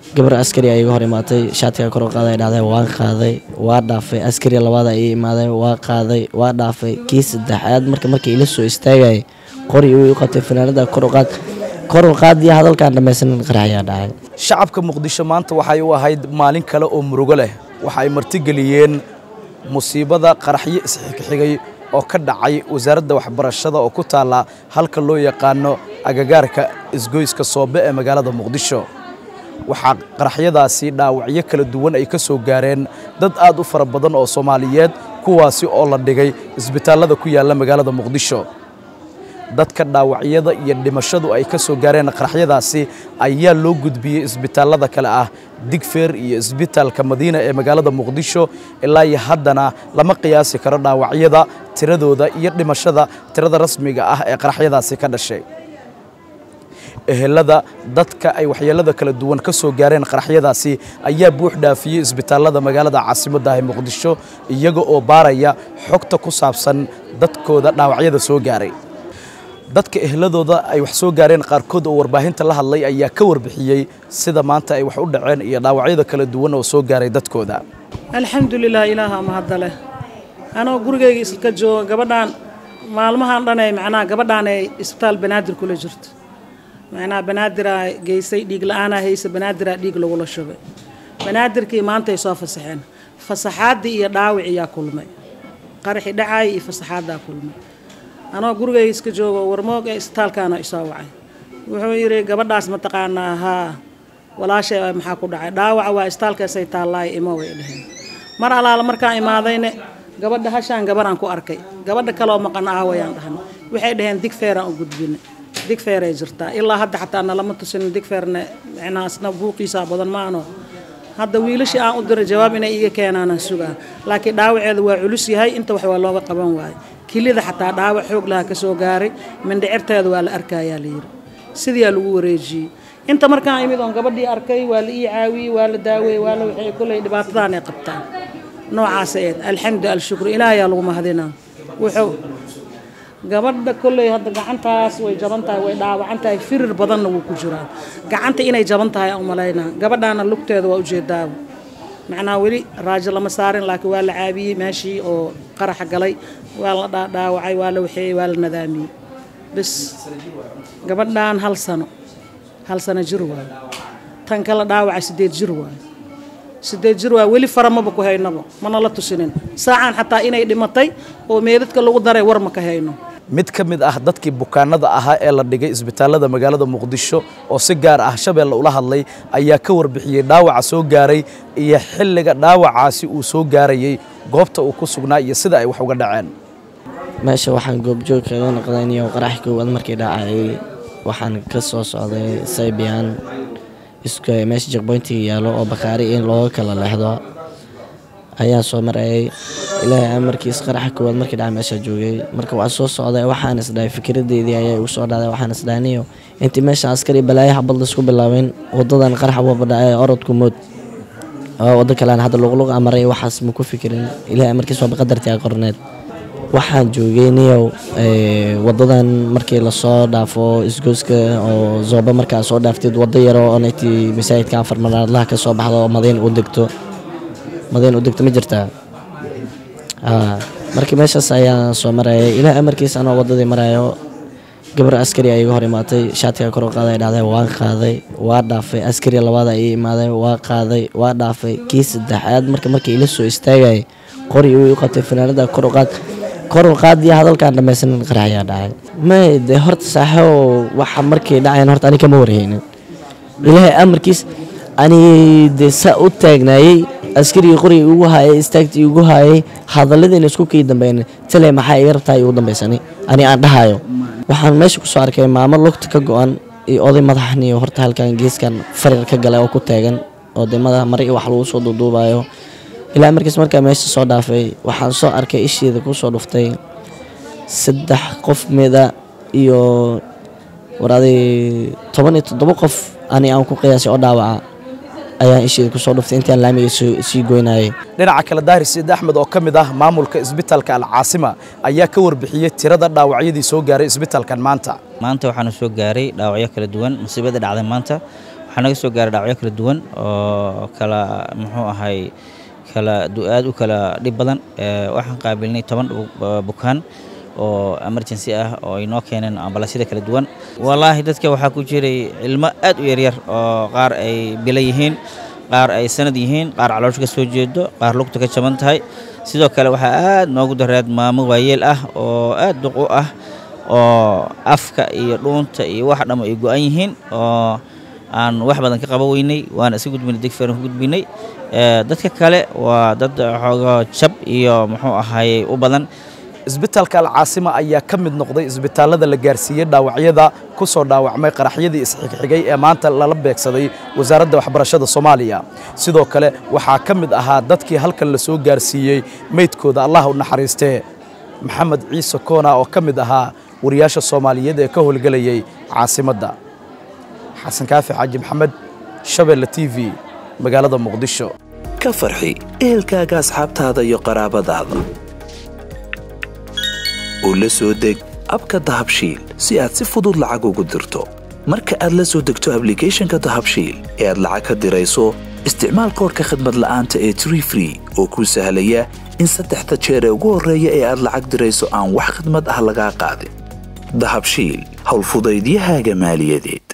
gabar askari ay iga hor imaatay shaatiga kor u qaaday dhahday waan qaaday waa dhaafay askari labaada ii imaaday waa qaaday waa dhaafay kii saddexaad marka markii ila soo istaagayay qori uu qabtay fanaanada kor u qaad kor u qaadiya hadalkaan dhammaysanin qaraxyaa dhacay shacabka muqdisho maanta waxay u ahayd maalin kale oo murugo leh waxa ay martigeliyeen musiibada qaraxyo isxigxigay oo ka dhacay wasaaradda waxbarashada oo ku taalla halka loo yaqaano agagaarka isgoyska soobe ee magaalada muqdisho waxaa qaraxyadaasi dhaawacyo kala duwan ay ka soo gaareen dad aad u fara badan oo soomaaliyeed kuwaasi oo la dhigay isbitaallada ku yaalla magaalada muqdisho dadka dhaawacyada iyo dhimashadu ay ka soo gaareen qaraxyadaasi ayaa loo gudbiyey isbitaallada kale ah digfeer iyo isbitaalka madiina ee magaalada muqdisho ilaa iyo haddana lama qiyaasi karo dhaawacyada tiradooda iyo dhimashada tirada rasmiga ah ee qaraxyadaasi ka dhashay ehelada dadka ay waxyeelada kala duwan ka soo gaareen qaraxyadaasi ayaa buux dhaafiyey isbitaallada magaalada caasimadda ee muqdisho iyaga oo baaraya xogta ku saabsan dadkooda dhaawacyada soo gaaray dadka ehladooda ay wax soo gaareen qaarkood oo warbaahinta la hadlay ayaa ka warbixiyey sida maanta ay wax u dhaceen iyo dhaawacyada kala duwan oo soo gaaray dadkooda alxamdulilah ilaaha mahadda leh anoo gurigayga iska jooga gabadhaan maalmahan dhanee macnaha gabadhaan ay isbitaal banaadir kula jirto macnaha banaadiraa geysay dhiig la-aanaa haysa banaadiraa dhiig lagula shubay banaadirkii maanta ay soo fasaxeen fasaxaaddii iyo dhaawiciyaa kulmay qaraxi dhacaay iyo fasaxaaddaa kulmay anoo gurigayga iska joogo warmoog ee isbitaalkaana isoo wacay wuxuu yidhi gabadhaas mataqaanaa haa walaashay maxaa ku dhacay dhaawaca waa isbitaalkaasay taallaay imo way dheheen mar alaala markaan imaadayne gabadha hashaan gabaraan ku arkay gabadha kaloo maqan aawayaan dhahna waxay dhaheen digfeeraan u gudbina digfeeray jirtaa ilaa hadda xataa nalama tusinin digfeerne micnahaasna buuqiisaa badan maano hadda wiilashii aan u diray jawaab inay iga keenaanaan sugaa laakiin dhaawaceeda waa culus yahay inta wax waa looga qaban waayo kilida xataa dhaawac xoog laha ka soo gaaray mindhicirteeda waa la arkayaa la yidhi sidiyaa lagu wareejiyey inta markaan imid oon gabadhii arkay waa la ii caawiyey waa la daaweeyey waa la waxay kolley dhibaatadan ay qabtaan noocaasa eed alxamdu alshukru ilaahayaa lagu mahadinaa wuxuu gabadha kolley hadda gacantaas way jaban tahay way dhaawacan tahay firir badanna wuu ku jiraa gacanta inay jaban tahay aan umalaynaa gabadhaana lugteeda waa ujeedaaba macnaha weli raajo lama saarin laakiin waa la caabiyey meeshii oo qaraxa galay waa la dhaawacay waa la waxeeyey waa la nadaamiyey bas gabadhaan hal sano hal sano jir waayo tan kala dhaawacay sideed jir waayo sideed jir waayo weli faramaba ku haynaba mana la tusinin saacaan xataa inay dhimatay oo meedadka lagu daray war ma ka hayno mid ka mid ah dadkii bukaanada ahaa ee la dhigay isbitaallada magaalada muqdisho oo si gaar ah shabeelle ula hadlay ayaa ka warbixiyey dhaawaca soo gaaray iyo xilliga dhaawacaasi uu soo gaarayey goobta uu ku sugnaa iyo sida ay wax uga dhaceen meesha waxaan goobjoog kaga noqdayniyo qarax koowaad markii dhacayay waxaan ka soo socday saybiyan isku meesha jekboyntiga yaallo oo bakaari in looga kala leexdo ayaan soo marayay ilaahay amarkiis qaraxa koowaad markii dhaca meeshaa joogay marka waa soo socday waxaan isdhahay fikradeydii ayaa igu soo dhacday waxaan isdhahniyo intii meesha askari balaayo xabad laisku bilaabin wadadan qarax waba dhacay orodku mood wado kalean hadda luqluq amaray waxaas ma ku fikirin ilaahay amarkiis waaba qadartii a qorneed waxaan joogay niyow wadadan markii lasoo dhaafo isgooska oo zooba markaa soo dhaaftid wado yaro onaytii masaajidka afar manaadlaha ka soo baxdo oo madiin u degto madiin u degto ma jirtaa markii meeshaas ayaan soo marayay ilaah amarkiis anoo wadadii marayo gabar askari ay iga hor imaatay shaatiga kor u qaaday dhahday waan qaaday waa dhaafay askari labaada ii imaaday waa qaaday waa dhaafay kii saddexaad marka markii ila soo istaagayay qori uu qabtay fanaanada kor u qaad kor u qaadiya hadalkaan dhammaysanin qaraxyaa dhacay may de horta saaxo waxa markii dhacayan horta ani kama warhaynin ilaahay amarkiis ani de saa u taagnaayey askarigii qorigii ugu haayay istaagtii ugu haayay hadalladiina isku kii dambeyn tale maxaa iga rabtaa igu dambaysani ani aan dhahayo waxaan meesha kusoo arkay maamo lugta ka go-an iyo oday madaxniyo horta halkan geeskan farir ka galay oo ku taagan oo de madax mare iyo wax lagu soo duuduubayo ilaa markiis markaa meesha soo dhaafay waxaan soo arkay isheeda kusoo dhuftay saddex qof mida iyo waraaday toban iyo toddoba qof ani aan ku qiyaasay oo dhaawaca ayaan isheeda kusoo dhuftay intaan laamiga sii goynayay dhinaca kale daahir siid axmed oo ka mid ah maamulka isbitaalka alcaasima ayaa ka warbixiyey tirada dhaawacyadii soo gaaray isbitaalkan maanta maanta waxaanu soo gaaray dhaawacyo kala duwan musiibada dhacday maanta waxaa naga soo gaaray dhaawacyo kala duwan oo kala muxuu ahay kala aad u kala dhib badan waxaan qaabilnay toban bukaan oo emergency ah oo ay noo keeneen ambalasyada kala duwan wallaahi dadka waxaa ku jiray ilmo aad u yaryar oo qaar ay bila yihiin qaar ay sanad yihiin qaar caloosha ka soo jeedo qaar lugta ka jaban tahay sidoo kale waxaa aad noogu dareed maamo waayeel ah oo aad duq u ah oo afka iyo dhuunta iyo wax dhammo ay go'an yihiin oo aan wax badan ka qaba weynay waana iska gudbinay degferan ku gudbinay dadka kale waa dad xoogo jab iyo muxuu ahaayey u badan isbitaalka alcaasima ayaa ka mid noqday isbitaallada la gaarsiiyey dhaawacyada ku soo dhaawacmay qaraxyadii isxigxigay ee maanta lala beegsaday wasaaradda waxbarashada soomaaliya sidoo kale waxaa ka mid ahaa dadkii halkan la soo gaarsiiyey meydkooda allah u naxariistee maxamed ciise koona oo ka mid ahaa wariyaasha soomaaliyeed ee ka howlgelayay caasimadda xasan kaafi xaaji maxamed shabeelle t v magaalada muqdisho ka farxi ehelkaaga asxaabtaada iyo qaraabadaada oo la soo deg abka dahabshiil si aad si fudud lacag ugu dirto marka aad la soo degto ablicathonka dahabshiil ee aad lacag ka dirayso isticmaal koorka khadmad la'aanta ee tree free oo kuu sahlaya in saddexda jeer ee ugu horreeya ee aad lacag dirayso aan wax khidmad ah lagaa qaadin dahabshiil howlfudaydiyahaaga maaliyadeed